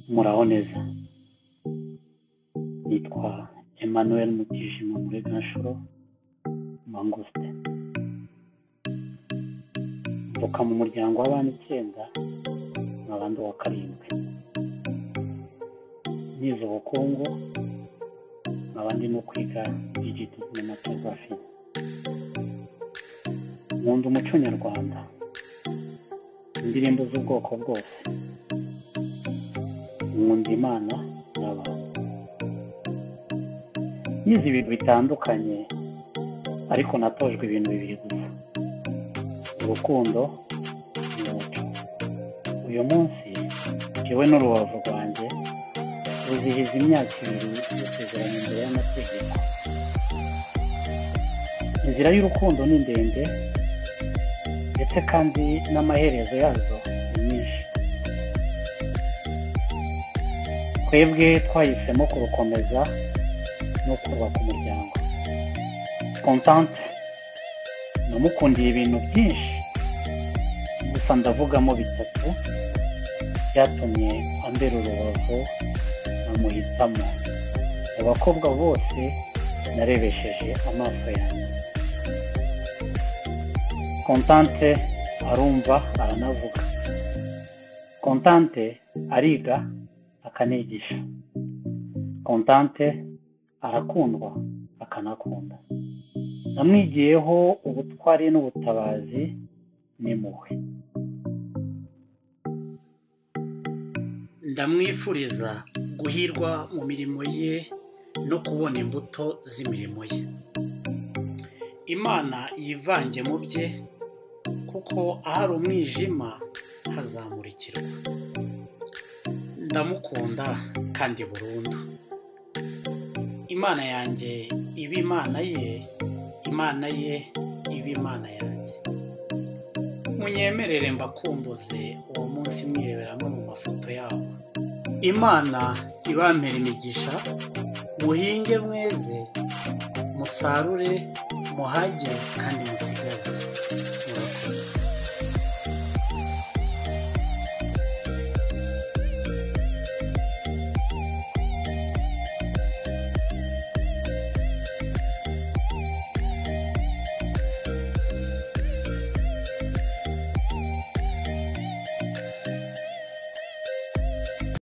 muraho neza nitwa Emmanuel Mutijima Mureganshuro Manguste mvuka mu muryango w'abana icyenda n'abandi wa karindwi nize ubukungu nkaba ndimo kwiga digitizi na matogarafi nkunda umuco nyarwanda indirimbo z'ubwoko bwose nkunda imana n'abantu nize ibintu bitandukanye ariko natojwe ibintu bibiri gusa urukundo n'umuco uyu munsi njyewe n'urubavu rwanjye ruzihiza imyaka ibiri gusezeranya imbere y'amategeko inzira y'urukundo ni ndende ndetse kandi n'amaherezo yazo ni nyinshi twebwe twahisemo kurukomeza no kubaka umuryango kontante namukundiye ibintu byinshi gusa ndavugamo bitatu byatumye ambera urubavu namuhitamo mu bakobwa bose narebesheje amaso yanjye kontante arumva aranavuga kontante ariga akanigisha kontante arakundwa akanakunda namwigiyeho ubutwari n'ubutabazi n'impuhwe ndamwifuriza guhirwa mu mirimo ye no kubona imbuto z'imirimo ye imana yivange mu bye kuko ahari umwijima hazamurikirwa ndamukunda kandi burundu imana yanjye iba imana ye imana ye iba imana yanjye munyemerere mbakumbuze uwo munsi mwireberamo mu mafoto yabo imana ibampera imigisha muhinge mweze musarure muhage kandi musigaze murakoze